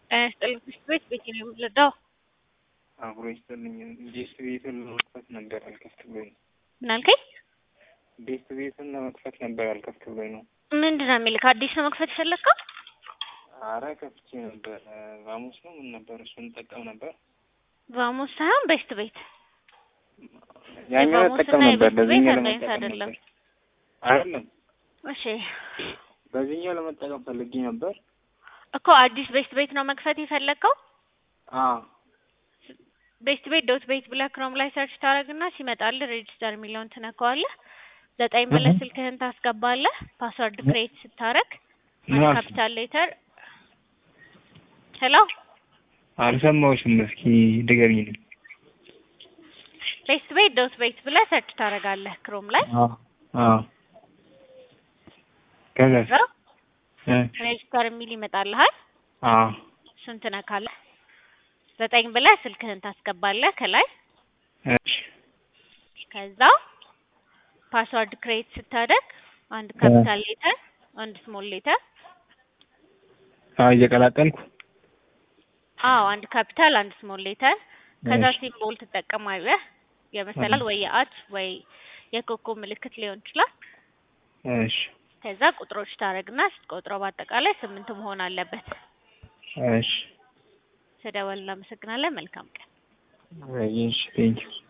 ጤና ይስጥልኝ ትምህርት ቤት ቤቴ ነው የምትረዳው? አብሮ ይስጥልኝ። ቤት ቤቱን ለመክፈት ነበር አልከፍት ብሎኝ ነው። ምን አልከኝ? ቤት ቤቱን ለመክፈት ነበር አልከፍት ብሎኝ ነው። ምንድን ነው የሚልክ? አዲስ ነው መክፈት የፈለግከው? አረ ከፍቼ ነበር። ቫሙስ ነው ምን ነበር እሱን እንጠቀም ነበር። ቫሙስ ሳይሆን ቤስት ቤት ያኛው የቫሙስ እጠቀም እና ነበር። የቤስት ቤት በዚህኛው አንድ አይነት ለመጠቀም አይደለም። ነበር። አይደለም እሺ በዚህኛው ለመጠቀም ፈልጌ ነበር። እኮ አዲስ ቤስት ቤት ነው መክፈት የፈለግከው? አዎ ቤስት ቤት ዶት ቤት ብለህ ክሮም ላይ ሰርች ታደርግና ሲመጣልህ ሬጅስተር የሚለውን ትነካዋለህ። ዘጠኝ ብለህ እህ። ስልክህን ታስገባለህ። ፓስወርድ ክሬት ስታረግ ምን አልሽ? ካፒታል ሌተር ሄሎ አልሰማሁሽም። እስኪ ድገሚልኝ። ቤስት ቤት ዶት ቤት ብለህ ሰርች ታደርጋለህ ክሮም ላይ አዎ አዎ ከዛስ? ከዛ እ ሬጅስተር የሚል ይመጣልሃል። አዎ እሱን ትነካለህ። ዘጠኝ ብለህ ስልክህን ታስገባለህ ከላይ እሺ ከዛ ፓስወርድ ክሬት ስታደርግ አንድ ካፒታል ሌተር አንድ ስሞል ሌተር አዎ እየቀላቀልኩ አዎ አንድ ካፒታል አንድ ስሞል ሌተር ከዛ እሺ። ሲምቦል ትጠቀማለህ የመሰላል ወይ የአት ወይ የኮከብ ምልክት ሊሆን ይችላል። እሺ ከዛ ቁጥሮች ታደርግና ስትቆጥረው በአጠቃላይ ስምንት መሆን አለበት። እሺ ስደወል እናመሰግናለን። መልካም ቀን። እሺ ቴንኪው